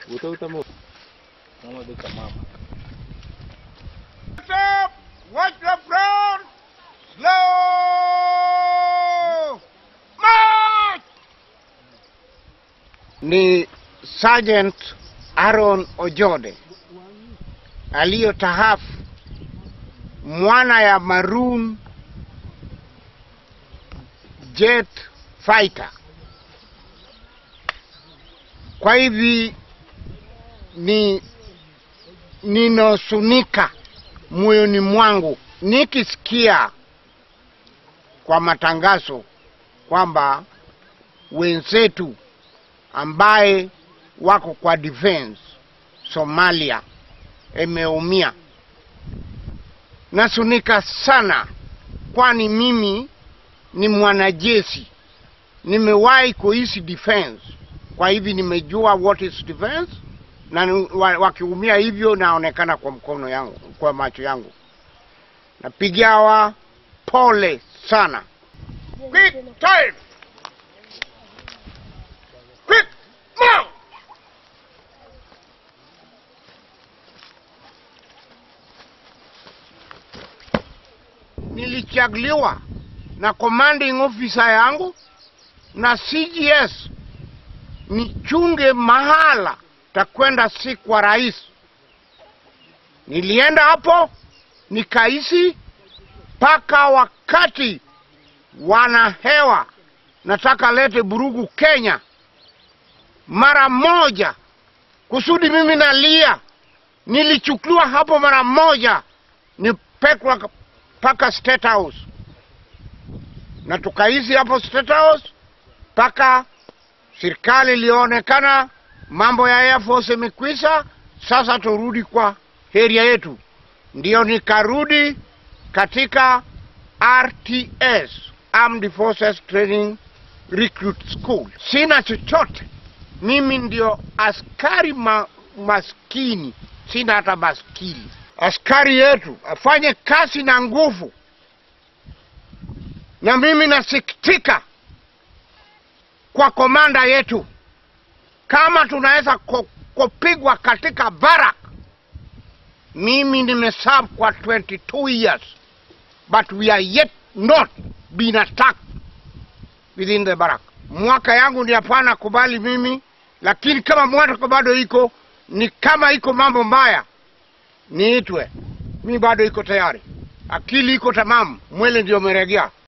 Utautamo. Mama beka mama. Stop! Watch the front! Slow! March! Ni Sergeant Aaron Ojode aliyotahafu mwana ya Maroon Jet Fighter. Kwa hivi ni ninosunika moyoni mwangu nikisikia kwa matangazo kwamba wenzetu ambaye wako kwa defense Somalia imeumia. Nasunika sana, kwani mimi ni mwanajeshi, nimewahi kuishi defense, kwa hivi nimejua what is defense na ni- wa- wakiumia hivyo naonekana kwa mkono yangu, kwa macho yangu. Napigia hawa pole sana. Quick time. Quick now. Nilichaguliwa na commanding officer yangu na CGS nichunge mahala takwenda si kwa rais. Nilienda hapo nikaishi mpaka wakati wana hewa nataka lete burugu Kenya mara moja, kusudi mimi nalia. Nilichukuliwa hapo mara moja, nipekwa mpaka State House na tukaishi hapo State House mpaka serikali ilionekana mambo ya Air Force imekwisha, sasa turudi kwa heria yetu. Ndio nikarudi katika RTS, Armed Forces Training Recruit School. Sina chochote, mimi ndio askari ma, maskini, sina hata baskili. Askari yetu afanye kazi na nguvu, na mimi nasikitika kwa komanda yetu kama tunaweza ko- kupigwa katika barak. Mimi nimeserve kwa 22 years but we are yet not been attacked within the barak. Mwaka yangu ni hapana kubali mimi, lakini kama mwaka bado iko ni kama iko mambo mbaya niitwe, mi bado iko tayari, akili iko tamamu, mwele ndio umeregea.